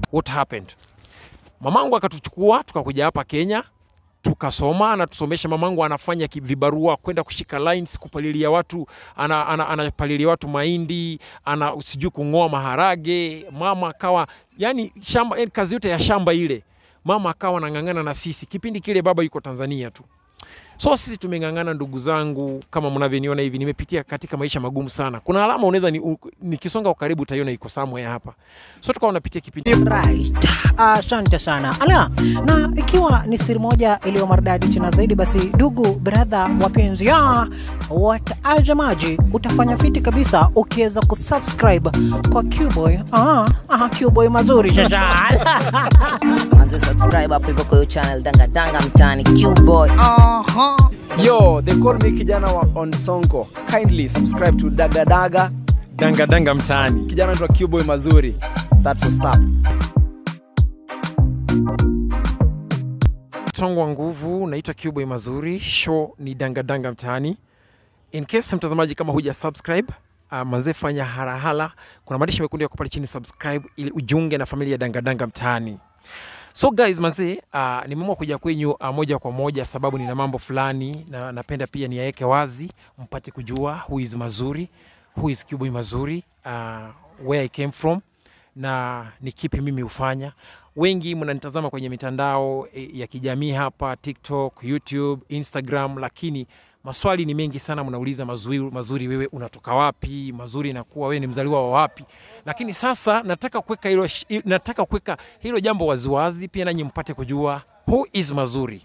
what happened mamangu akatuchukua tukakuja hapa kenya tukasoma anatusomesha mamangu anafanya ki- vibarua kwenda kushika lines kupalilia watu anapalilia ana, ana anapalilia watu mahindi ana sijui kung'oa maharage mama akawa yani shamba yani kazi yote ya shamba ile mama akawa anang'ang'ana na sisi kipindi kile baba yuko tanzania tu so sisi tumeng'ang'ana ndugu zangu kama mnavyoniona hivi nimepitia katika maisha magumu sana kuna alama unaweza ni, u- nikisonga kwa karibu utaiona iko somewhere hapa so tukawa unapitia kipindi Right. Asante sana. Ala, na ikiwa ni siri moja iliyo maridadi tena zaidi, basi ndugu brother wapenzi ya watazamaji, utafanya fiti kabisa ukiweza kusubscribe kwa Qboy. Ah, ah, Qboy mazuri sasa. manze subscribe hapo hivyo kwa hiyo channel danga danga mtaani qboy uh-huh. Yo, they call me kijana wa on Sonko. Kindly subscribe to Daga Daga. dangadanga mtaani Kijana anaitwa Qboy Mazuri. That's what's up. mtongo wa nguvu naitwa Qboy mazuri show ni dangadanga mtaani in case mtazamaji kama huja subscribe uh, manze fanya harahala kuna maandishi mekundu yako pale chini subscribe ili ujiunge na familia ya dangadanga mtaani so guys manze uh, nimeamua kuja kwenyu uh, moja kwa moja sababu nina mambo fulani na napenda pia niyaweke wazi mpate kujua who is mazuri who is Qboy mazuri uh, where I came from na ni kipi mimi hufanya. Wengi mnanitazama kwenye mitandao eh, ya kijamii hapa TikTok, YouTube, Instagram, lakini maswali ni mengi sana, mnauliza mazuri, mazuri wewe unatoka wapi? Mazuri inakuwa wewe ni mzaliwa wa wapi? Lakini sasa nataka kuweka hilo, sh- nataka kuweka hilo jambo waziwazi, pia nanyi mpate kujua who is mazuri.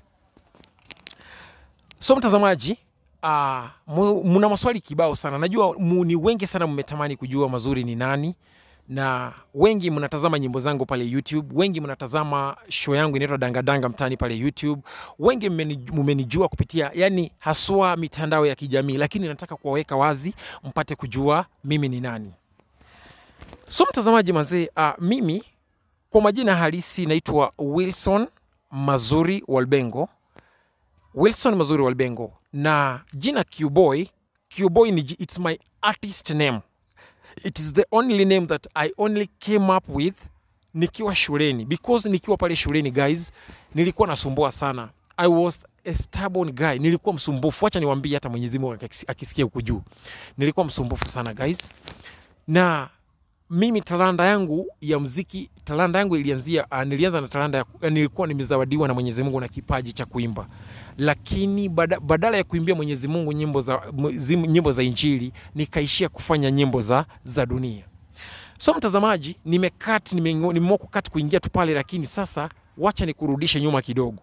So mtazamaji, uh, muna maswali kibao sana. Najua mu, ni wengi sana mmetamani kujua mazuri ni nani, na wengi mnatazama nyimbo zangu pale YouTube, wengi mnatazama show yangu inaitwa Dangadanga mtaani pale YouTube, wengi mmeni- mmenijua kupitia yani haswa mitandao ya kijamii, lakini nataka kuwaweka wazi mpate kujua mimi ni nani. So mtazamaji mazee, uh, mimi kwa majina halisi naitwa Wilson Mazuri Walbengo. Wilson Mazuri Walbengo na jina Qboy. Qboy ni ji- it's my artist name. It is the only name that I only came up with nikiwa shuleni because nikiwa pale shuleni guys, nilikuwa nasumbua sana. I was a stubborn guy, nilikuwa msumbufu. Acha niwaambie, hata Mwenyezi Mungu akisi- akisikia huku juu, nilikuwa msumbufu sana guys, na mimi talanta yangu ya mziki, talanta yangu ilianzia, uh, nilianza na talanta ya, uh, nilikuwa nimezawadiwa na Mwenyezi Mungu na kipaji cha kuimba, lakini bada, badala ya kuimbia Mwenyezi Mungu nyimbo za, m- zim- nyimbo za Injili nikaishia kufanya nyimbo za, za dunia. So mtazamaji, nimekat nimeamua kukat kuingia tu pale, lakini sasa wacha nikurudishe nyuma kidogo.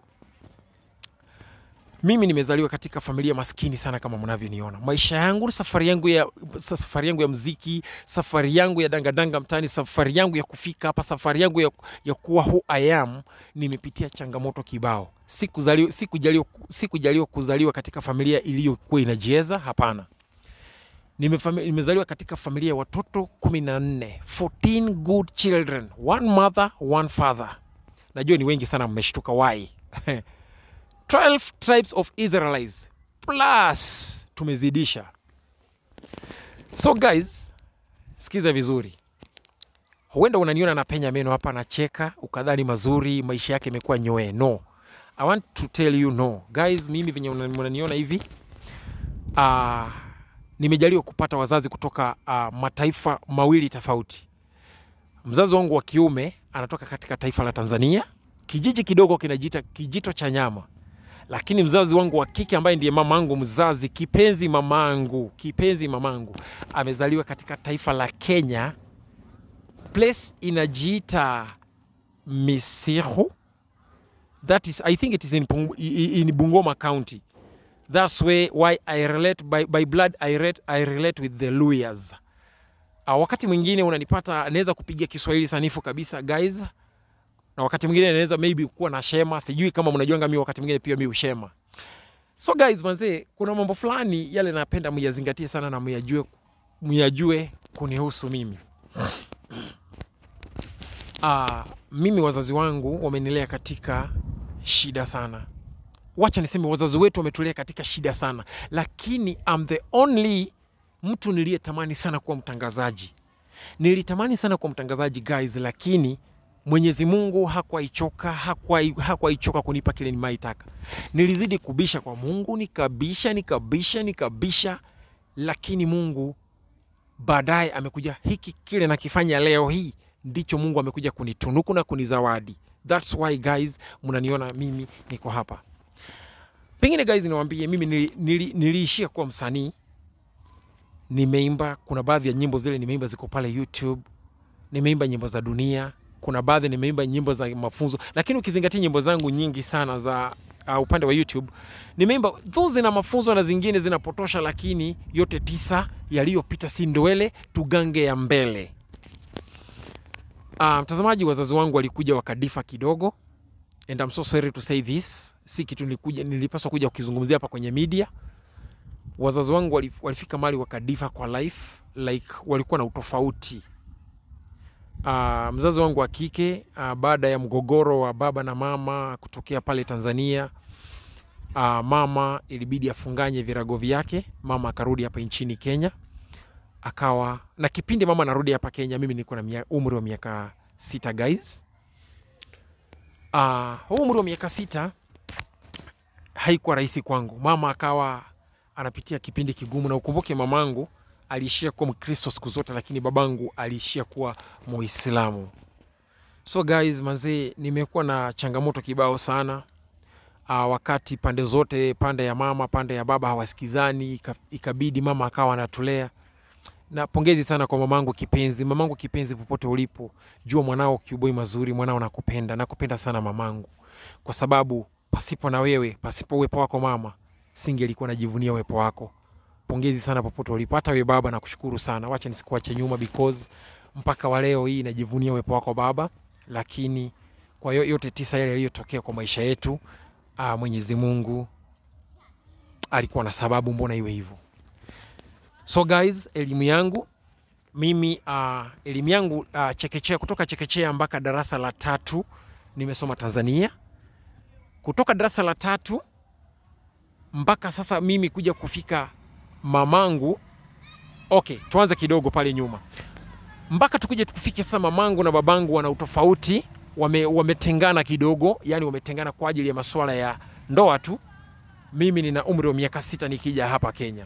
Mimi nimezaliwa katika familia maskini sana kama mnavyoniona. Maisha yangu, safari yangu ya safari yangu ya mziki, safari yangu ya dangadanga mtaani, safari yangu ya kufika hapa, safari yangu ya, ya kuwa who I am, nimepitia changamoto kibao. Sikuzaliwa sikujaliwa sikujaliwa kuzaliwa katika familia iliyokuwa inajiweza, hapana. Nimefami- nimezaliwa katika familia ya watoto 14, 14 good children, one mother, one father. Najua ni wengi sana mmeshtuka why 12 tribes of Israelites plus tumezidisha. So guys, sikiza vizuri. Huenda unaniona napenya meno hapa nacheka ukadhani mazuri maisha yake imekuwa nyoe. No. I want to tell you no. Guys, mimi venye unani- unaniona hivi uh, nimejaliwa kupata wazazi kutoka uh, mataifa mawili tofauti. Mzazi wangu wa kiume anatoka katika taifa la Tanzania, kijiji kidogo kinajiita Kijito cha Nyama lakini mzazi wangu wa kike ambaye ndiye mamangu mzazi, kipenzi mamangu, kipenzi mamangu, amezaliwa katika taifa la Kenya, place inajiita Misihu. That is, I think it is in, Pung- i- in Bungoma County. That's where why I relate by, by blood I relate, I relate with the Luyas. Uh, wakati mwingine unanipata naweza kupiga Kiswahili sanifu kabisa guys, na wakati mwingine naweza maybe kuwa na shema, sijui kama mnajuanga mimi wakati mwingine pia mimi ushema. So guys, manze, kuna mambo fulani yale napenda muyazingatie sana na muyajue, muyajue kunihusu mimi. Ah, mimi wazazi wangu wamenilea katika shida sana. Wacha niseme wazazi wetu wametulea katika shida sana, lakini I'm the only mtu niliyetamani sana kuwa mtangazaji. Nilitamani sana kuwa mtangazaji guys, lakini Mwenyezi Mungu hakuwaichoka hakuwai- hakuwaichoka kunipa kile nimaitaka. Nilizidi kubisha kwa Mungu, nikabisha nikabisha nikabisha, lakini Mungu baadaye amekuja, hiki kile nakifanya leo hii ndicho Mungu amekuja kunitunuku na kunizawadi. That's why guys, mnaniona mimi niko hapa. Pengine guys, niwaambie mimi nili, nili, niliishia kuwa msanii, nimeimba. Kuna baadhi ya nyimbo zile nimeimba ziko pale YouTube, nimeimba nyimbo za dunia, kuna baadhi nimeimba nyimbo za mafunzo, lakini ukizingatia nyimbo zangu nyingi sana za uh, upande wa YouTube nimeimba tu zina mafunzo na zingine zinapotosha, lakini yote tisa yaliyopita si ndwele, tugange ya mbele. Uh, mtazamaji, wazazi wangu walikuja wakadifa kidogo, and I'm so sorry to say this, si kitu nilikuja nilipaswa kuja kukizungumzia hapa kwenye media. Wazazi wangu wali- walifika mali wakadifa kwa life, like walikuwa na utofauti. Uh, mzazi wangu wa kike uh, baada ya mgogoro wa baba na mama kutokea pale Tanzania uh, mama ilibidi afunganye virago vyake, mama akarudi hapa nchini Kenya akawa na kipindi mama anarudi hapa Kenya, mimi nilikuwa na mia- umri wa miaka sita guys. Uh, huu umri wa miaka sita haikuwa rahisi kwangu. Mama akawa anapitia kipindi kigumu, na ukumbuke mamangu aliishia kuwa Mkristo siku zote, lakini babangu aliishia kuwa Muislamu. So guys, manzee, nimekuwa na changamoto kibao sana uh, wakati pande zote, pande ya mama, pande ya baba hawasikizani, ika- ikabidi mama akawa anatulea na pongezi sana kwa mamangu kipenzi. Mamangu kipenzi, popote ulipo, jua mwanao kiuboi mazuri, mwanao nakupenda, nakupenda sana mamangu, kwa sababu pasipo na wewe, pasipo uwepo wako mama, singelikuwa najivunia uwepo wako. Pongezi sana popote ulipo, hata wewe baba, nakushukuru sana. Wacha nisikuache nyuma because mpaka wa leo hii najivunia uwepo wako baba, lakini kwa yo- yote tisa yale yaliyotokea kwa maisha yetu, ah, Mwenyezi Mungu alikuwa na sababu, mbona iwe hivyo? So guys, elimu yangu mimi uh, elimu yangu uh, chekechea kutoka chekechea mpaka darasa la tatu nimesoma Tanzania. Kutoka darasa la tatu mpaka sasa mimi kuja kufika mamangu. Okay, tuanze kidogo pale nyuma mpaka tukuje tukufike sasa. Mamangu na babangu wana utofauti, wame, wametengana kidogo, yani wametengana kwa ajili ya masuala ya ndoa tu. Mimi nina umri wa miaka sita nikija hapa Kenya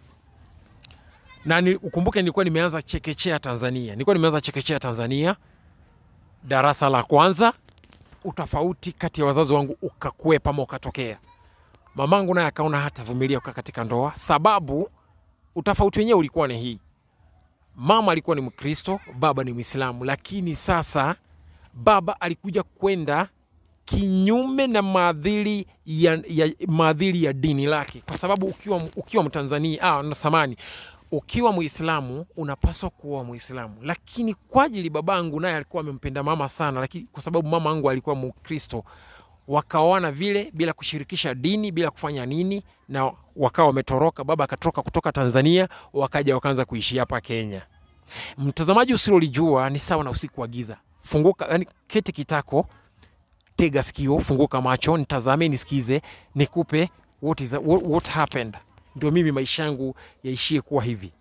na ni, ukumbuke nilikuwa nimeanza chekechea Tanzania, nilikuwa nimeanza chekechea Tanzania darasa la kwanza. Utofauti kati ya wazazi wangu ukakwepa ama ukatokea. Mamangu naye akaona hatavumilia kukaa katika ndoa, sababu utofauti wenyewe ulikuwa ni hii: mama alikuwa ni Mkristo, baba ni Mwislamu, lakini sasa baba alikuja kwenda kinyume na maadili ya, ya, maadili ya dini lake, kwa sababu ukiwa, ukiwa Mtanzania ah, no, samani ukiwa Muislamu unapaswa kuoa Muislamu, lakini kwa ajili babangu naye alikuwa amempenda mama sana, lakini kwa sababu mama yangu alikuwa Mkristo, wakaoana vile bila kushirikisha dini, bila kufanya nini, na wakawa wametoroka. Baba akatoroka kutoka Tanzania, wakaja wakaanza kuishi hapa Kenya. Mtazamaji, usilolijua ni sawa na usiku wa giza. Funguka, yani keti kitako, tega sikio, funguka macho, nitazame, nisikize, nikupe what is, what, what happened ndio mimi maisha yangu yaishie kuwa hivi.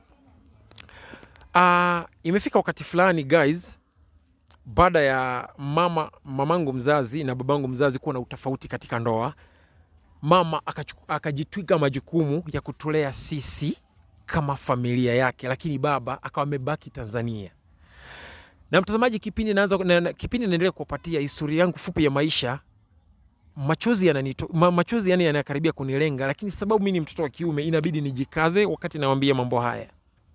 Uh, imefika wakati fulani guys, baada ya mama mamangu mzazi na babangu mzazi kuwa na utofauti katika ndoa, mama akachuku- akajitwika majukumu ya kutulea sisi kama familia yake, lakini baba akawa amebaki Tanzania. Na mtazamaji, kipindi naanza na, na, kipindi naendelea kuwapatia historia yangu fupi ya maisha machozi yananito, ma, machozi yani yanakaribia kunilenga, lakini sababu mimi ni mtoto wa kiume inabidi nijikaze wakati nawambia mambo haya.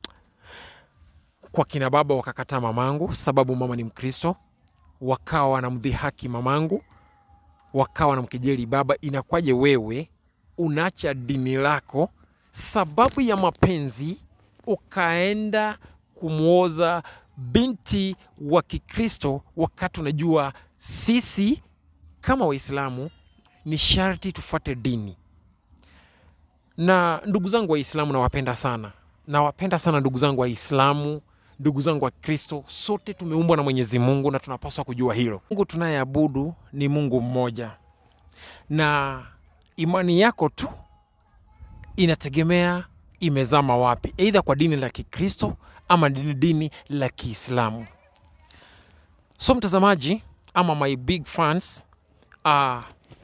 Kwa kina baba wakakataa mamangu, sababu mama ni Mkristo, wakawa wanamdhihaki mamangu, wakawa wanamkejeli baba. Inakwaje wewe unaacha dini lako sababu ya mapenzi ukaenda kumwoza binti wa Kikristo, wakati unajua sisi kama Waislamu ni sharti tufuate dini. Na ndugu zangu Waislamu nawapenda sana, nawapenda sana ndugu zangu Waislamu, ndugu zangu wa Kristo, sote tumeumbwa na Mwenyezi Mungu na tunapaswa kujua hilo. Mungu tunayeabudu ni Mungu mmoja, na imani yako tu inategemea imezama wapi, aidha kwa dini la Kikristo ama dini, dini la Kiislamu. So mtazamaji ama my big fans uh,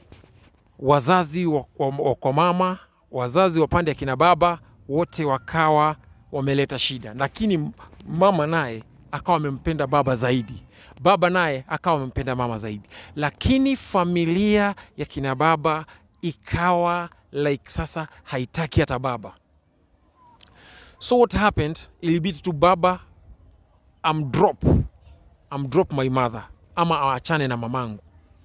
wazazi wa, wa, wa kwa mama, wazazi wa pande ya kina baba wote wakawa wameleta shida, lakini mama naye akawa amempenda baba zaidi, baba naye akawa amempenda mama zaidi, lakini familia ya kina baba ikawa like sasa haitaki hata baba. So what happened, ilibidi tu baba amdrop amdrop my mother ama aachane na mamangu,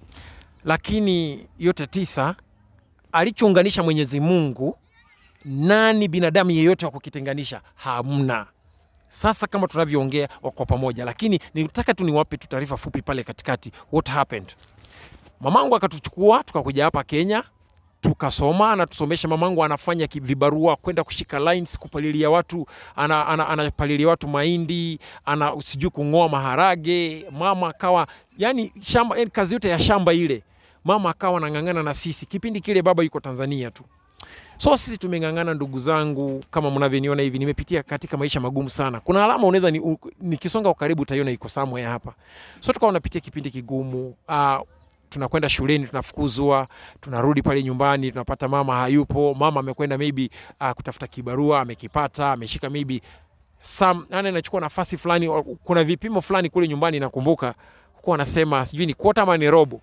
lakini yote tisa alichounganisha Mwenyezi Mungu, nani binadamu yeyote wa kukitenganisha? Hamna. Sasa kama tunavyoongea wako pamoja, lakini nitaka tu niwape tu taarifa fupi pale katikati, what happened. Mamangu akatuchukua tukakuja hapa Kenya tukasoma, anatusomesha. Mamangu anafanya ki- vibarua kwenda kushika lines, kupalilia watu, anapalilia ana, ana anapalilia watu mahindi, ana sijui kung'oa maharage. Mama akawa yani shamba, yani kazi yote ya shamba ile mama akawa anang'ang'ana na sisi. Kipindi kile baba yuko Tanzania tu, so sisi tumeng'ang'ana, ndugu zangu, kama mnavyoniona hivi, nimepitia katika maisha magumu sana. Kuna alama unaweza ni, u- nikisonga kwa karibu utaiona iko somewhere hapa. So tukawa tunapitia kipindi kigumu uh, tunakwenda shuleni tunafukuzwa, tunarudi pale nyumbani tunapata mama hayupo. Mama amekwenda maybe uh, kutafuta kibarua, amekipata, ameshika maybe some, yani anachukua nafasi fulani. Kuna vipimo fulani kule nyumbani, nakumbuka huko anasema sijui ni quarter ama ni robo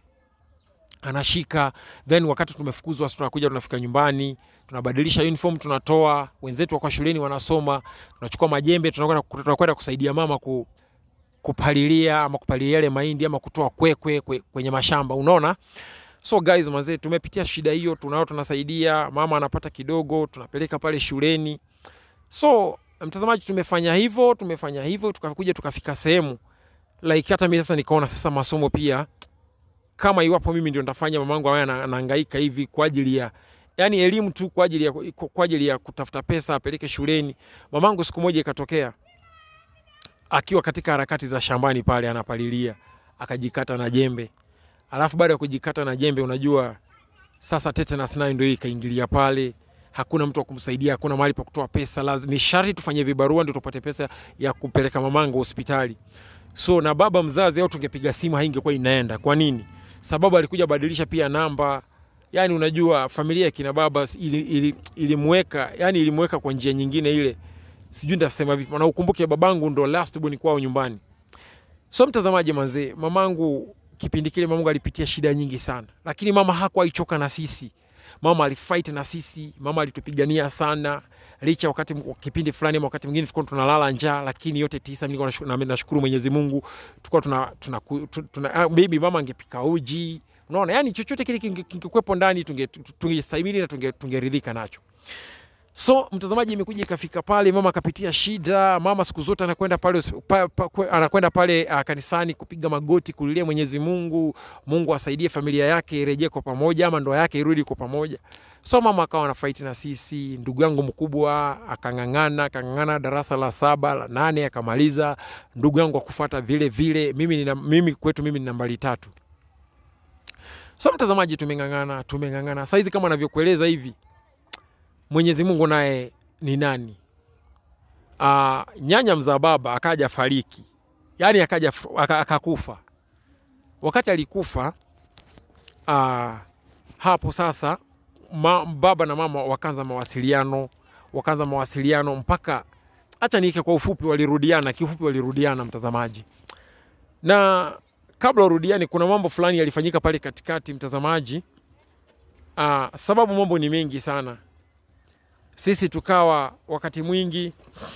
anashika then wakati tumefukuzwa sisi tunakuja tunafika nyumbani tunabadilisha uniform tunatoa wenzetu wako shuleni wanasoma tunachukua majembe tunakwenda tunakwenda kusaidia mama ku, kupalilia ama kupalilia yale mahindi ama kutoa kwekwe kwe, kwenye mashamba unaona so guys mazee tumepitia shida hiyo tunao tunasaidia mama anapata kidogo tunapeleka pale shuleni so mtazamaji tumefanya hivyo tumefanya hivyo tukakuja tukafika sehemu like hata mimi sasa nikaona sasa masomo pia kama iwapo mimi ndio nitafanya mamangu awe ana- anahangaika hivi kwa ajili ya yani elimu tu kwa ajili ya, kwa ajili ya kutafuta pesa apeleke shuleni. Mamangu siku moja ikatokea akiwa katika harakati za shambani pale anapalilia akajikata na jembe, alafu baada ya kujikata na jembe, unajua sasa tetanus nayo ndio ikaingilia pale, hakuna mtu wa kumsaidia, hakuna mahali pa kutoa pesa, lazima ni sharti tufanye vibarua ndio tupate pesa ya kupeleka mamangu hospitali. So na baba mzazi au tungepiga simu haingekuwa inaenda. Kwa nini? Sababu alikuja badilisha pia namba. Yani unajua familia ya kina baba ili, ili, ilimweka yani ilimweka kwa njia nyingine ile, sijui nitasema vipi, na ukumbuke babangu ndo last born kwao nyumbani. So mtazamaji manzee, mamangu kipindi kile mamangu alipitia shida nyingi sana, lakini mama hakuwa ichoka na sisi. Mama alifight na sisi, mama alitupigania sana licha wakati kipindi fulani ama wakati mwingine tulikuwa tunalala njaa, lakini yote tisa, mimi nilikuwa nashu- na- nashukuru Mwenyezi Mungu, tulikuwa tuna, tuna, tuna, tuna ah, maybe mama angepika uji, unaona, yani chochote kile kinge- kingekuwepo ndani tunge- tungestahimili na tunge- tungeridhika nacho. So mtazamaji, imekuja ikafika pale, mama akapitia shida. Mama siku zote anakwenda pale hosp- pa, pa, kwe- anakwenda pale uh, kanisani kupiga magoti kulilia Mwenyezi Mungu, Mungu asaidie familia yake irejee kwa pamoja, ama ndoa yake irudi kwa pamoja. So mama akawa na fight na sisi. Ndugu yangu mkubwa akang'ang'ana, akang'ang'ana darasa la saba la nane akamaliza. Ndugu yangu akufuata vile vile, mimi, nina, mimi kwetu mimi ni nambari tatu. So mtazamaji, tumeng'ang'ana tumeng'ang'ana. Saizi kama anavyokueleza hivi Mwenyezi Mungu naye ni nani? Uh, nyanya mzaa baba akaja fariki, yaani akaja f- aka- akakufa. Wakati alikufa uh, hapo sasa ma, baba na mama wakaanza mawasiliano, wakaanza mawasiliano mpaka, acha niike kwa ufupi, walirudiana kiufupi, walirudiana mtazamaji, na kabla warudiani, kuna mambo fulani yalifanyika pale katikati mtazamaji. Uh, sababu mambo ni mengi sana sisi tukawa wakati mwingi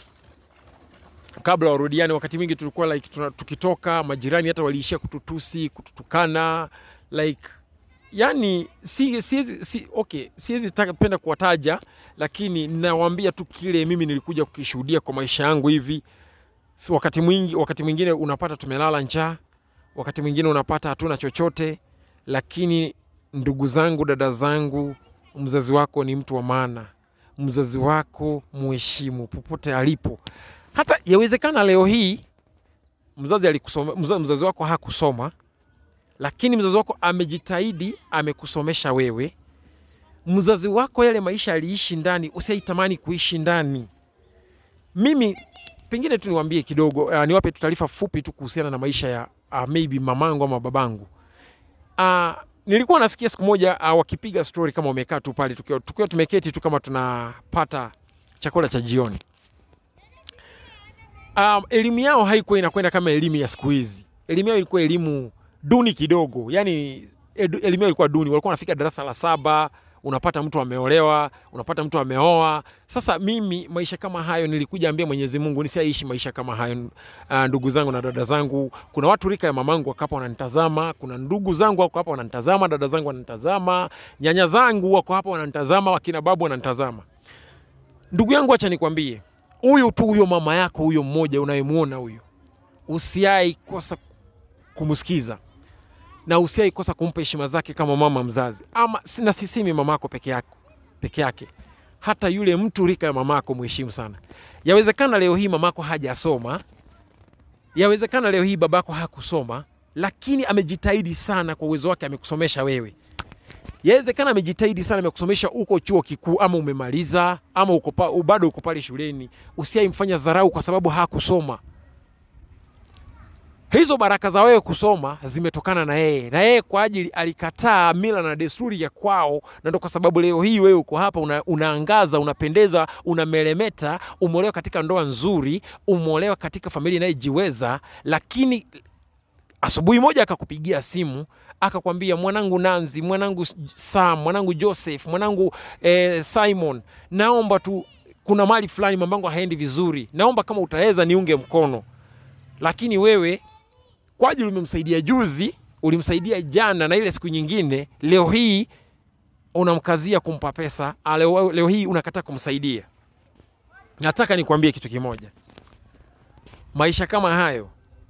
kabla warudiani, wakati mwingi tulikuwa like tuna, tukitoka majirani hata waliishia kututusi kututukana like yani si, siezi, si, okay, siwezi taka- penda kuwataja, lakini nawaambia tu kile mimi nilikuja kukishuhudia kwa maisha yangu hivi. Si wakati mwingi, wakati mwingine unapata tumelala njaa, wakati mwingine unapata hatuna chochote, lakini ndugu zangu, dada zangu, mzazi wako ni mtu wa maana mzazi wako muheshimu popote alipo. Hata yawezekana leo hii mzazi alikusoma, mzazi, mzazi wako hakusoma, lakini mzazi wako amejitahidi, amekusomesha wewe. Mzazi wako yale maisha aliishi ndani, usiaitamani kuishi ndani. Mimi pengine tu niwaambie kidogo, uh, niwape tu taarifa fupi tu kuhusiana na maisha ya uh, maybe mamangu ama babangu uh, nilikuwa nasikia siku moja uh, wakipiga story kama wamekaa tu pale tukiwa, tukiwa tumeketi tu kama tunapata chakula cha jioni um, elimu yao haikuwa inakwenda kama elimu ya siku hizi elimu yao ilikuwa elimu duni kidogo yani edu- elimu yao ilikuwa duni walikuwa wanafika darasa la saba unapata mtu ameolewa unapata mtu ameoa sasa mimi maisha kama hayo nilikuja ambia mwenyezi mungu nisiaishi maisha kama hayo uh, ndugu zangu na dada zangu kuna watu rika ya mamangu wako hapa wananitazama kuna ndugu zangu wako hapa wananitazama dada zangu wananitazama nyanya zangu wako hapa wananitazama wakina babu wananitazama ndugu yangu acha nikwambie huyu tu huyo mama yako huyo mmoja unayemwona huyo usiai kosa kumsikiza na usiai kosa kumpa heshima zake kama mama mzazi ama na sisimi mamako peke yako peke yake hata yule mtu rika ya mamako mheshimu sana yawezekana leo hii mamako hajasoma yawezekana leo hii babako hakusoma lakini amejitahidi sana kwa uwezo wake amekusomesha wewe yawezekana amejitahidi sana amekusomesha uko chuo kikuu ama umemaliza ama uko pa, bado uko pale shuleni usiaimfanya dharau kwa sababu hakusoma hizo baraka za wewe kusoma zimetokana na yeye na yeye kwa ajili alikataa mila na desturi ya kwao na ndo kwa sababu leo hii wewe uko hapa una, unaangaza unapendeza unameremeta umeolewa katika ndoa nzuri umeolewa katika familia inayejiweza lakini asubuhi moja akakupigia simu akakwambia mwanangu nanzi mwanangu sam mwanangu joseph mwanangu eh, simon naomba tu kuna mali fulani mambangu haendi vizuri naomba kama utaweza niunge mkono lakini wewe kwa ajili umemsaidia juzi ulimsaidia jana na ile siku nyingine leo hii unamkazia kumpa pesa ah, leo, leo hii unakataa kumsaidia nataka nikwambie kitu kimoja maisha kama hayo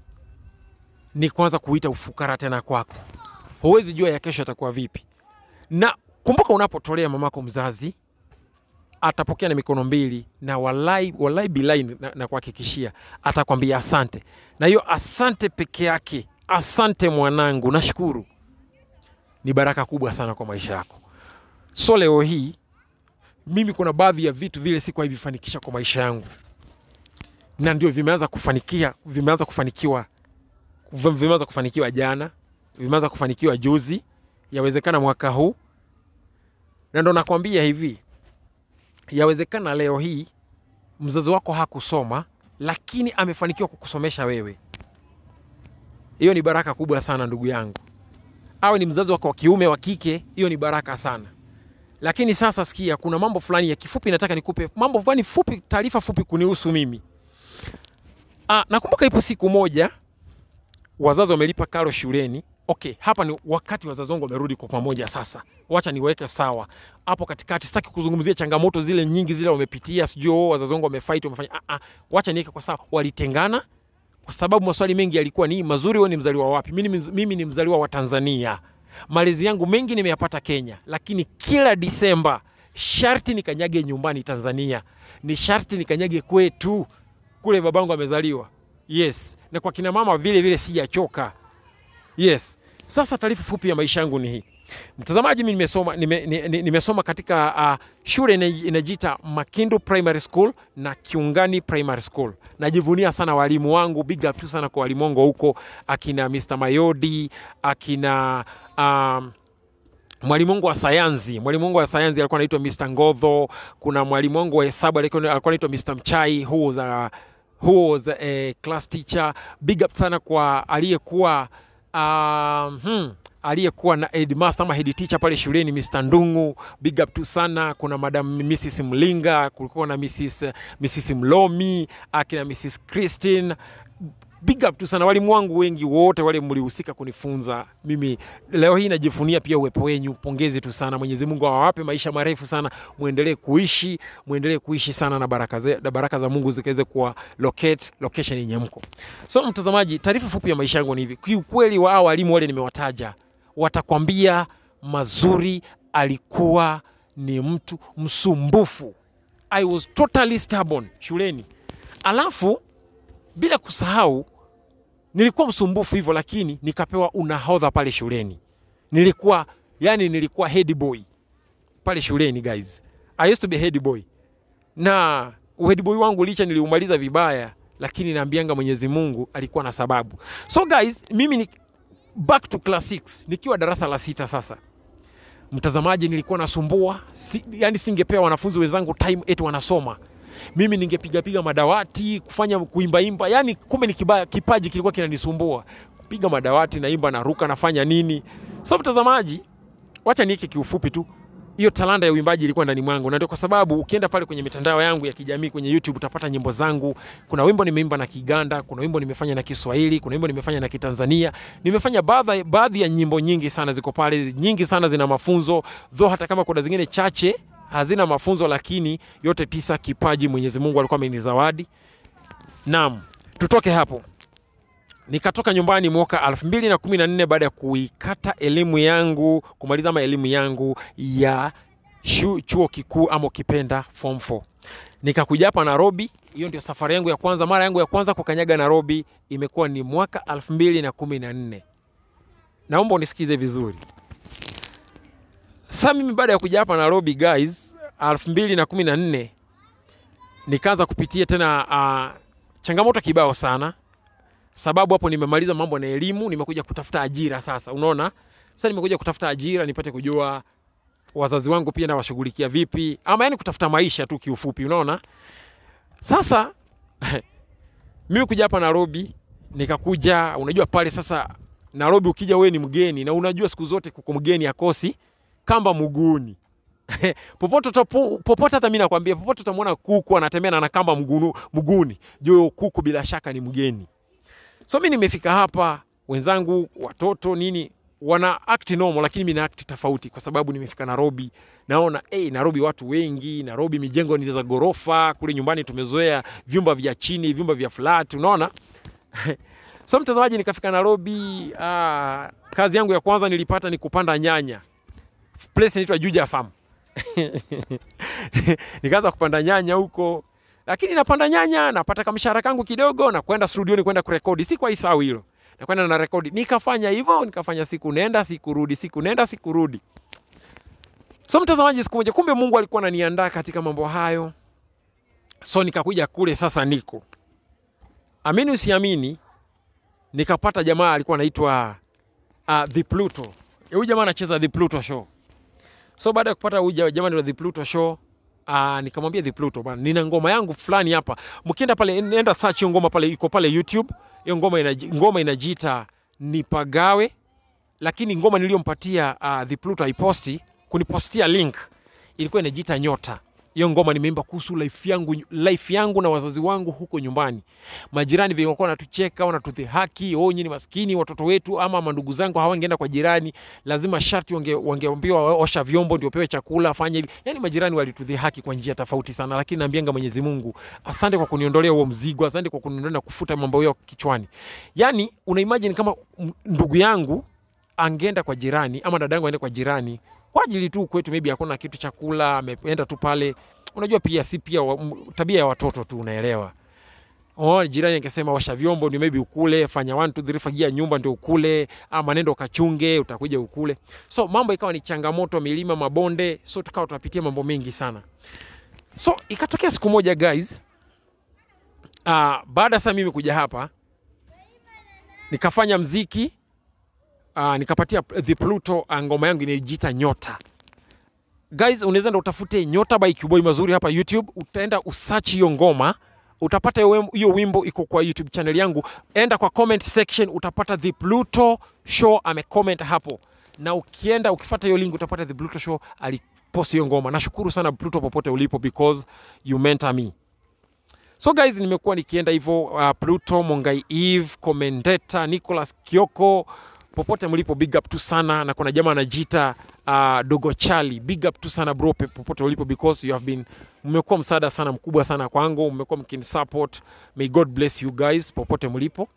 ni kwanza kuita ufukara tena kwako huwezi jua ya kesho atakuwa vipi na kumbuka unapotolea mamako mzazi atapokea na mikono mbili na walai, walai bilai na, na kuhakikishia atakwambia asante na hiyo asante peke yake asante mwanangu nashukuru ni baraka kubwa sana kwa maisha yako so leo hii mimi kuna baadhi ya vitu vile sikuwahi vifanikisha kwa maisha yangu na ndio vimeanza kufanikia vimeanza kufanikiwa vimeanza kufanikiwa jana vimeanza kufanikiwa juzi yawezekana mwaka huu na ndo nakwambia hivi yawezekana leo hii mzazi wako hakusoma lakini amefanikiwa kukusomesha wewe hiyo ni baraka kubwa sana ndugu yangu awe ni mzazi wako wa kiume wa kike hiyo ni baraka sana lakini sasa sikia kuna mambo fulani ya kifupi nataka nikupe mambo fulani fupi taarifa fupi kunihusu mimi ah, nakumbuka ipo siku moja wazazi wamelipa karo shuleni okay hapa ni wakati wazazi wangu wamerudi kwa pamoja sasa wacha niweke sawa hapo katikati sitaki kuzungumzia changamoto zile nyingi zile wamepitia sijui oh, wazazi wangu wamefight wamefanya ah, ah, wacha niweke kwa sawa walitengana kwa sababu maswali mengi yalikuwa ni mazuri wewe ni mzaliwa wapi mimi, ni- mimi ni mzaliwa wa tanzania malezi yangu mengi nimeyapata kenya lakini kila disemba sharti nikanyage nyumbani tanzania ni sharti nikanyage kwetu kule babangu amezaliwa yes na kwa kina mama vile vile sijachoka yes sasa taarifa fupi ya maisha yangu ni hii mtazamaji mi nimesoma, nime, ni- ni- nimesoma katika uh, shule ina- inajiita makindu primary school na kiungani primary school najivunia sana walimu wangu big up tu sana kwa walimu wangu wa huko akina mr mayodi akina um, mwalimu wangu wa sayansi mwalimu wangu wa sayansi alikuwa anaitwa Mr. Ngodho. Kuna mwalimu wangu wa hesabu alikuwa alikuwa anaitwa Mr. Mchai who was a, who was a class teacher. Big up sana kwa aliyekuwa um, hmm, aliyekuwa na headmaster ama head teacher pale shuleni Mr. Ndungu. Big up tu sana. Kuna madam Mrs. Mlinga, kulikuwa na Mrs. Mrs. Mlomi, akina Mrs. Christine big up tu sana walimu wangu wengi wote wale mlihusika kunifunza mimi leo hii najifunia pia uwepo wenyu pongezi tu sana mwenyezi mungu awawape maisha marefu sana mwendelee kuishi mwendelee kuishi sana na baraka, ze, na baraka za mungu zikaweze kuwa locate location yenye mko so mtazamaji taarifa fupi ya maisha yangu ni hivi kiukweli wa hao walimu wale nimewataja watakwambia mazuri alikuwa ni mtu msumbufu i was totally stubborn shuleni alafu bila kusahau nilikuwa msumbufu hivyo lakini nikapewa unahodha pale shuleni nilikuwa yani nilikuwa head boy pale shuleni guys i used to be head boy na head boy wangu licha niliumaliza vibaya lakini naambianga Mwenyezi Mungu alikuwa na sababu. So guys, mimi ni back to class 6 nikiwa darasa la sita sasa mtazamaji, nilikuwa nasumbua si, yani singepea wanafunzi wenzangu time eti wanasoma, mimi ningepigapiga madawati kufanya kuimbaimba, yani kumbe ni kiba, kipaji kilikuwa kinanisumbua kupiga madawati, naimba, naruka, nafanya nini. So mtazamaji, wacha niike kiufupi tu hiyo talanta ya uimbaji ilikuwa ndani mwangu, na ndio kwa sababu ukienda pale kwenye mitandao yangu ya kijamii kwenye YouTube utapata nyimbo zangu. Kuna wimbo nimeimba na Kiganda, kuna wimbo nimefanya na Kiswahili, kuna wimbo nimefanya na Kitanzania. Nimefanya baadhi baadhi ya nyimbo nyingi sana ziko pale, nyingi sana zina mafunzo, though hata kama kuna zingine chache hazina mafunzo, lakini yote tisa kipaji Mwenyezi Mungu alikuwa amenizawadi. Naam, tutoke hapo nikatoka nyumbani mwaka 2014 baada ya kuikata elimu yangu kumaliza ama elimu yangu ya shu, chuo kikuu ama ukipenda form 4 nikakuja hapa Nairobi. Hiyo ndio safari yangu ya kwanza, mara yangu ya kwanza kukanyaga Nairobi imekuwa ni mwaka 2014. Naomba unisikize vizuri. Sasa mimi baada ya kuja hapa Nairobi guys, 2014 nikaanza kupitia tena uh, changamoto kibao sana sababu hapo nimemaliza mambo na elimu, nimekuja kutafuta ajira sasa. Unaona, sasa nimekuja kutafuta ajira nipate kujua wazazi wangu pia nawashughulikia vipi, ama yani kutafuta maisha tu kiufupi. Unaona, sasa mimi kuja hapa Nairobi, nikakuja, unajua pale sasa Nairobi ukija wewe ni mgeni, na unajua siku zote kuko mgeni akosi kamba mguuni popote utapo- popote, hata mimi nakwambia, popote utamwona kuku anatembea na ana kamba mgunu, mguuni, juu kuku bila shaka ni mgeni. So mi nimefika hapa, wenzangu watoto nini wana act normal, lakini mimi na act tofauti, kwa sababu nimefika Nairobi. Naona hey, Nairobi watu wengi, Nairobi mijengo ni za gorofa. Kule nyumbani tumezoea vyumba vya chini, vyumba vya flat, unaona so mtazamaji, nikafika Nairobi. Ah, kazi yangu ya kwanza nilipata ni kupanda nyanya, place inaitwa Juja Farm nikaanza kupanda nyanya huko lakini napanda nyanya napata kamshahara kangu kidogo na kwenda studioni kwenda kurekodi si kwa isau hilo na kwenda na rekodi nikafanya hivyo nikafanya siku nenda siku rudi siku nenda siku rudi so mtazamaji siku moja kumbe mungu alikuwa ananiandaa katika mambo hayo so nikakuja kule sasa niko amini usiamini nikapata jamaa alikuwa anaitwa uh, the pluto huyu jamaa anacheza the pluto show so baada ya kupata huyu ja- jamaa ndio the pluto show Uh, nikamwambia the Pluto bana, nina ngoma yangu fulani hapa. Mkienda pale, nenda search hiyo ngoma pale, iko pale YouTube. Hiyo ngoma inaji, ngoma inajiita Nipagawe, lakini ngoma niliyompatia uh, the Pluto aiposti kunipostia link ilikuwa inajiita Nyota. Hiyo ngoma nimeimba kuhusu life yangu, life yangu na wazazi wangu huko nyumbani. Majirani vile walikuwa wanatucheka, wanatudhihaki, oh, nyinyi ni maskini, watoto wetu ama mandugu zangu hawangeenda kwa jirani, lazima sharti wange, wangeambiwa osha vyombo ndio pewe chakula, fanya hivi. Yani majirani walitudhihaki kwa njia tofauti sana, lakini naambianga Mwenyezi Mungu, asante kwa kuniondolea huo mzigo, asante kwa kuniondolea na kufuta mambo yao kichwani. Yani una imagine kama m- ndugu yangu angeenda kwa jirani ama dadangu aende kwa jirani kwa ajili tu kwetu maybe hakuna kitu chakula, ameenda tu pale. Unajua pia si pia wa, m- tabia ya watoto tu, unaelewa. Oh, jirani angesema washa vyombo ndio maybe ukule, fanya 1 2 3 fagia nyumba ndio ukule, ama nenda ukachunge utakuja ukule. So mambo ikawa ni changamoto, milima, mabonde, so tukawa tunapitia mambo mengi sana. So ikatokea siku moja guys, uh, baada sasa mimi kuja hapa nikafanya mziki uh, nikapatia the Pluto uh, ngoma yangu inayojiita Nyota. Guys, unaweza enda utafute Nyota by Qboy mazuri hapa YouTube, utaenda usearch hiyo ngoma utapata hiyo wim- hiyo wimbo iko kwa YouTube channel yangu. Enda kwa comment section utapata the Pluto show amecomment hapo, na ukienda ukifuata hiyo link utapata the Pluto show alipost hiyo ngoma. Nashukuru sana Pluto popote ulipo because you mentor me. So guys, nimekuwa nikienda hivyo uh, Pluto, Mongai Eve, Commendeta, Nicholas Kioko, popote mlipo, big up tu sana, na kuna jamaa anajiita uh, Dogo Chali, big up tu sana bro, pe- popote ulipo because you have been, mmekuwa msaada sana mkubwa sana kwangu, mmekuwa mkinisupport. May God bless you guys popote mlipo.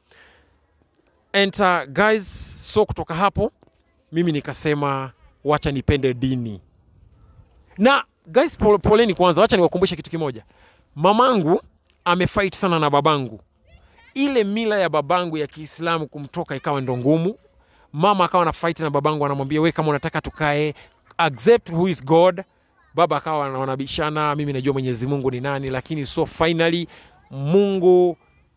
And uh, guys, so kutoka hapo mimi nikasema wacha nipende dini na guys, pole, poleni kwanza, wacha niwakumbushe kitu kimoja. Mamangu amefight sana na babangu, ile mila ya babangu ya Kiislamu kumtoka ikawa ndo ngumu. Mama akawa na fight na babangu, anamwambia we, kama unataka tukae, accept who is God. Baba akawa wanabishana, mimi najua Mwenyezi Mungu ni nani, lakini so finally Mungu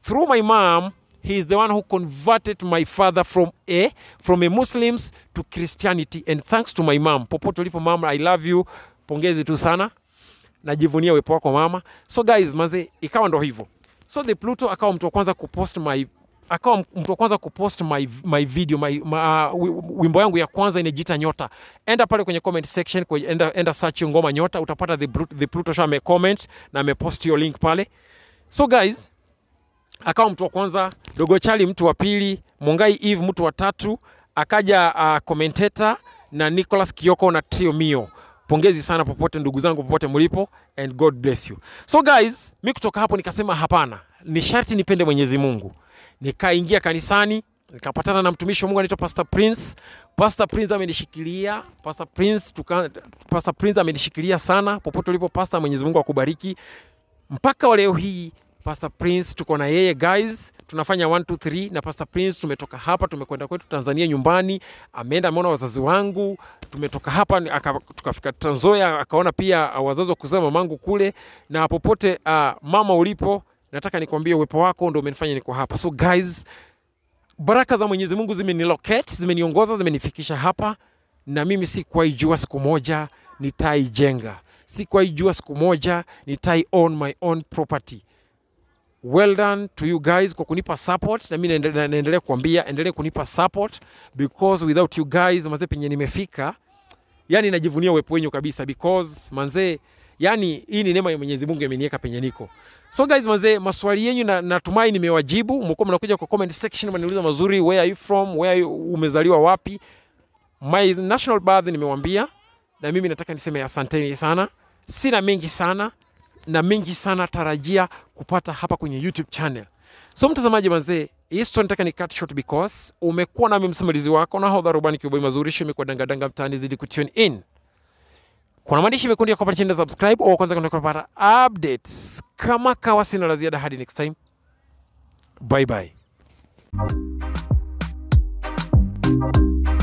through my mom he is the one who converted my father from a from a muslims to christianity and thanks to my mom popote ulipo mama i love you pongezi tu sana najivunia uwepo wako mama so guys manze ikawa ndo hivyo so the pluto akawa mtu wa kwanza kupost my akawa mtu wa kwanza kupost my, my video my, my, uh, wi- wimbo yangu ya kwanza inajiita nyota enda pale kwenye comment section kwenye, enda, enda search hiyo ngoma nyota utapata the, Brut- the pluto show amecomment na amepost hiyo link pale so guys akawa mtu wa kwanza dogo chali mtu wa pili mongai eve mtu wa tatu akaja uh, commentator na nicholas kioko na trio mio pongezi sana popote ndugu zangu popote mlipo and god bless you so guys mi kutoka hapo nikasema hapana ni sharti nipende mwenyezi mungu nikaingia kanisani nikapatana na mtumishi wa mungu anaitwa pastor prince pastor prince amenishikilia pastor prince tuka, pastor prince amenishikilia sana popote ulipo pastor mwenyezi mungu akubariki mpaka wa leo hii Pastor Prince tuko na yeye guys, tunafanya 1 2 3 na Pastor Prince tumetoka hapa tumekwenda kwetu Tanzania nyumbani, ameenda ameona wazazi wangu, tumetoka hapa ni- aka, tukafika Trans Nzoia akaona pia uh, wazazi wa kuzaa mamangu kule, na popote uh, mama ulipo, nataka nikwambie uwepo wako ndio umenifanya niko hapa. So guys, baraka za Mwenyezi Mungu zimenilocate, zimeniongoza, zimenifikisha hapa, na mimi sikuwahi jua siku moja nitaijenga, sikuwahi jua siku moja nitai own my own property. Well done to you guys kwa kunipa support, na mimi naendelea naendelea kuambia endelee kunipa support because without you guys manze, penye nimefika, yani najivunia uwepo wenyu kabisa because manze, yani hii ni neema ya Mwenyezi Mungu imeniweka penye niko. So guys manze, maswali yenyu na, natumai nimewajibu. Mko mnakuja kwa comment section mnaniuliza mazuri, where are you from, where are you, umezaliwa wapi? My national birth nimewambia, na mimi nataka niseme asanteni sana. Sina mengi sana na mengi sana tarajia kupata hapa kwenye YouTube channel. So mtazamaji mazee, hii story nataka ni cut short because umekuwa nami msimulizi wako na hodha rubani kiuboi mazuri show imekuwa dangadanga mtaani zidi kutune in. Kuna maandishi mekundu ya kupata chini na subscribe au kwanza kuna kupata updates. Kama kawa sina la ziada hadi next time. Bye bye.